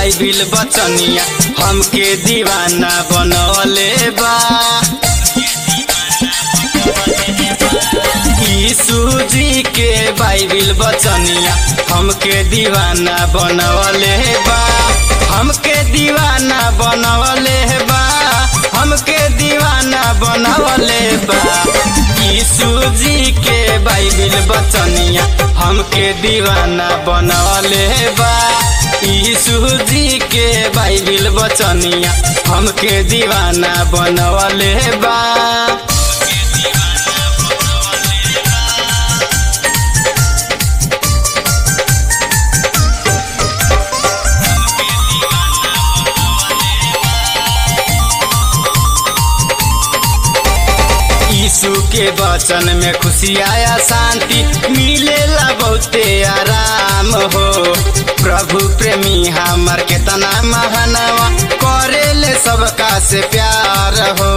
Bible बचनिया हमके दीवाना बनवले बा यीशु जी के बाइबिल बचनिया हमके दीवाना बनवले बा हमके दीवाना बनवले बा हमके दीवाना बनवले बा यीशु जी के बाइबिल बचनिया हमके दीवाना बनवले बा यीशु जी के बाइबिल बचनिया हमके दीवाना बनवले बा यीशु के वचन में खुशी आया शांति मिलेला बहुते आराम हो प्रभु प्रेमी हमर केतना महानवा करेले सबका से प्यार हो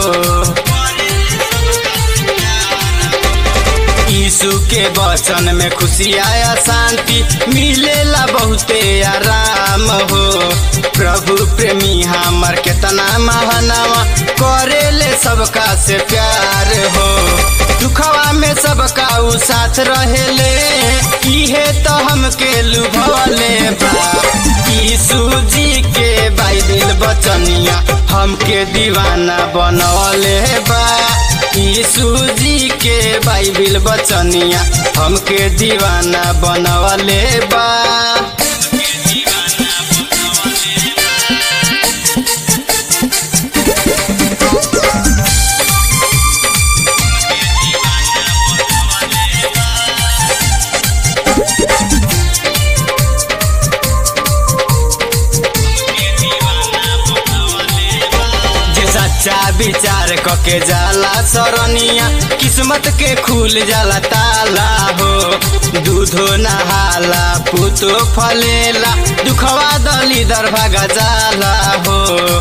यीशु के वचन में खुशी आया शांति मिलेला बहुते आराम हो प्रभु प्रेमी हमर केतना महानवा करेले सबका से प्यार हो दुखवा में सबका उ साथ रहेले इहे तो हमके लुभवले बा यीशु जी के बाइबिल बचनिया हमके दीवाना बनवले बा यीशु जी के बाइबिल बचनिया हमके दीवाना बनवले बा जे सच्चा विचार कके जाला सरनिया किस्मत के खुल जाला ताला हो दूधो नहाला पुतो फलेला दुखवा दली दर भागा जाला हो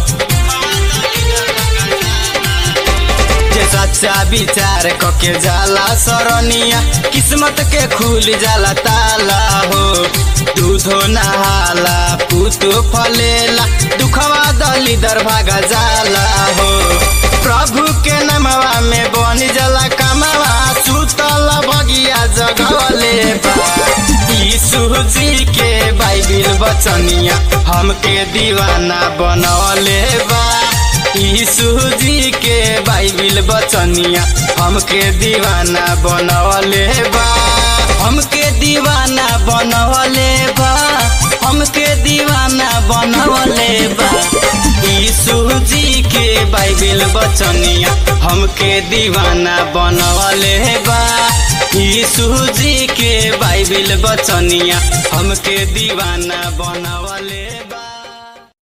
जे सच्चा विचार कके जाला सरनिया किस्मत के खुल जाला ताला हो दूधो नहाला पुतो फलेला दुखवा दली दर भागा जाला हो प्रभु के नमवा में बन जाला कमवा सुतल बगिया जगवले बा यीशु जी के बाइबिल बचनिया हमके दीवाना बनवले बा यीशु जी के बाइबिल बचनिया हमके दीवाना बनवले बा हमके दीवाना बनवले बा हमके दीवाना बनवले बा यीशु जी के बाइबिल बचनिया हमके दीवाना बनवले बा यीशु जी के बाइबिल बचनिया हमके दीवाना बनवले